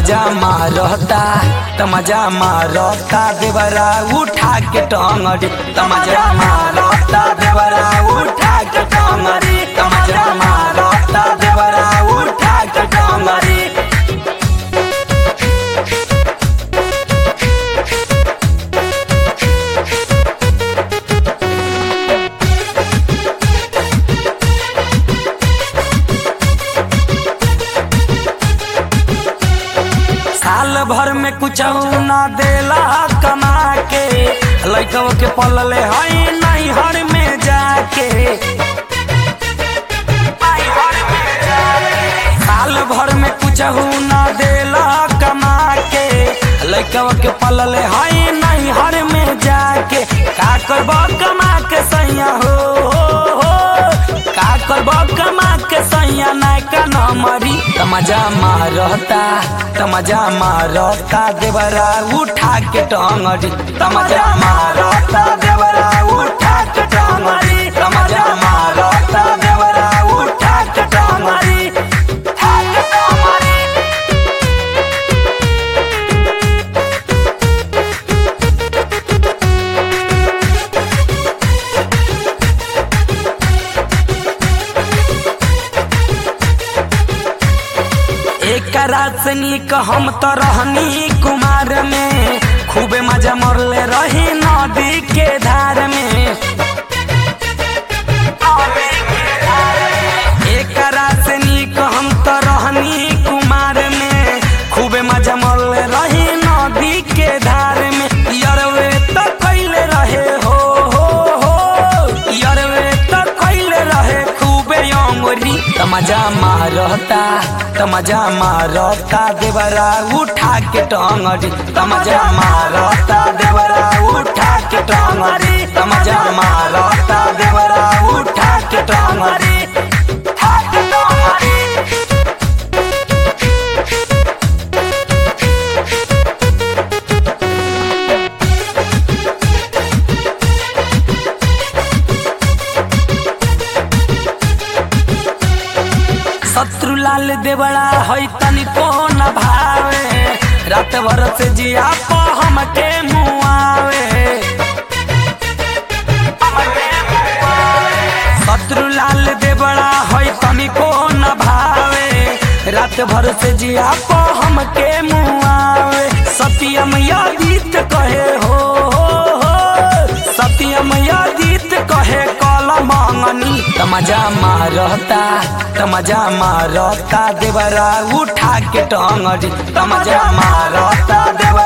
तमजा मारता तमजा मारता देवरा उठा के टंगड़ी तमजा मारता देवरा उठा के टंगड़ी तमजा मारता देवरा उठा के टंगड़ी साल भर में कुछ ना देला कमा के लैकव के पलले हई नहीं हर में जाके साल भर में कुछ ना देला कमा के लैकव के पलले हई नहीं हर में जाके का करब कमा के सैया हो, हो, हो का करब कमा के सैया नायका न मरी तमजा मारता तमजा मारता देवरा उठा के टंगड़ी तमजा मारता देवरा उठा के टंगड़ी तमजा मारता देवरा उठा के टंगड़ी उठा के टंगड़ी एक रात से नीक हम तो रहनी कुमार में खूबे मजा मरले रही नदी के धार में एक रात से नीक हम तो रहनी कुमार में खूबे मजा मरले रही नदी के धार में यरवे तो कैले रहे हो हो हो यरवे तो कैले रहे खूबे अंगुरी तमजा मारता तमजा मारता देवरा उठा के टंगड़ी तमजा मारता देवरा उठा के टंगड़ी तमजा मारता देवरा उठा के टंगड़ी उठा के टंगड़ी शत्रु लाल देवड़ा है तनिको न भावे रात भर से जिया पो हमके मुआवे शत्रु लाल देवड़ा है तनिको न भावे रात भर से जिया पो हमके मुआवे सत्यम यादित कहे हो, हो, हो सत्यम यादित कहे कल मंगनी तमजा मारता तमजा मारता देवरा उठा के टंगड़ी तमजा मारता देवरा